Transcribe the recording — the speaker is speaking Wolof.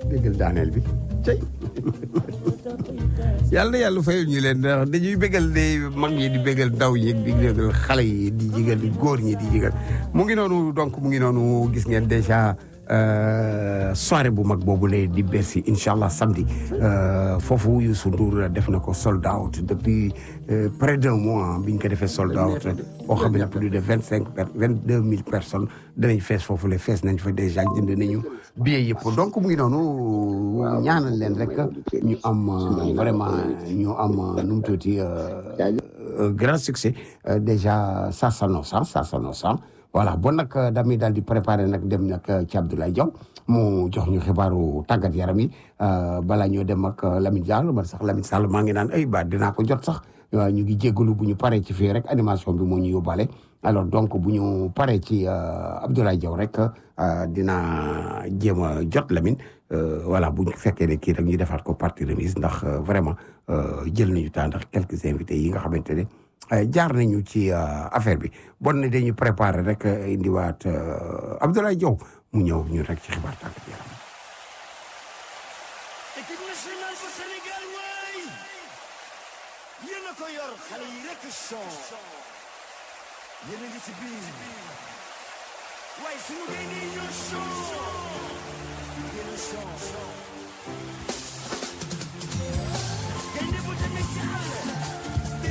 déggal daaneel bi cey yàlla na yàlla fayal ñu leen ndax dañuy bégal de mag ñi di bégal ndaw ñi di bégal xale yi di jigal góor ñi di jigal mu ngi noonu donc mu ngi noonu gis ngeen déjà soirée bu mag boobu lay di Bercy incha allah samedi foofu Youssou Ndour def na ko sold out depuis près d'un mois bi ñu ko defee sold out boo xam ne plus de vingt cinq vingt deux mille personnes danañ fees foofu le fees nañ fa déjà jënd nañu billet yëpp donc mu ngi noonu ñaanal leen rek ñu am vraiment ñu am nu mu tuuti grand succès déjà ça s'annonce ça s'annonce voilà bon nag damay daal di préparé nag dem nag ci Abdoulaye Diaw mu jox ñu xibaaru tàggat yaram yi balaa ñoo dem ak Lamine Diallo man sax Lamine Sall maa ngi naan ay ba dinaa ko jot sax ñu ngi jéggalu bu ñu paree ci fii rek animation bi moo ñu yóbbaale alors donc bu ñu paree ci Abdoulaye Diaw rek dinaa jéem a jot Lamine voilà bu ñu fekkee ne kii rek ñu defaat ko partie remise ndax vraiment jël nañu temps ndax quelques invités yi nga xamante ne jaar nañu ci affaire bi bon ne dañu préparer rek indiwaat Abdoulaye Diaw mu ñëw ñu rek ci xibaar tàggat yaram équipe nationale bu Sénégal waay yéen a ko yor xale yi rek son yéen a ngi ci biir waaye suñu gaynde yi ñoo son yéen a son gaynde bu demee ci àll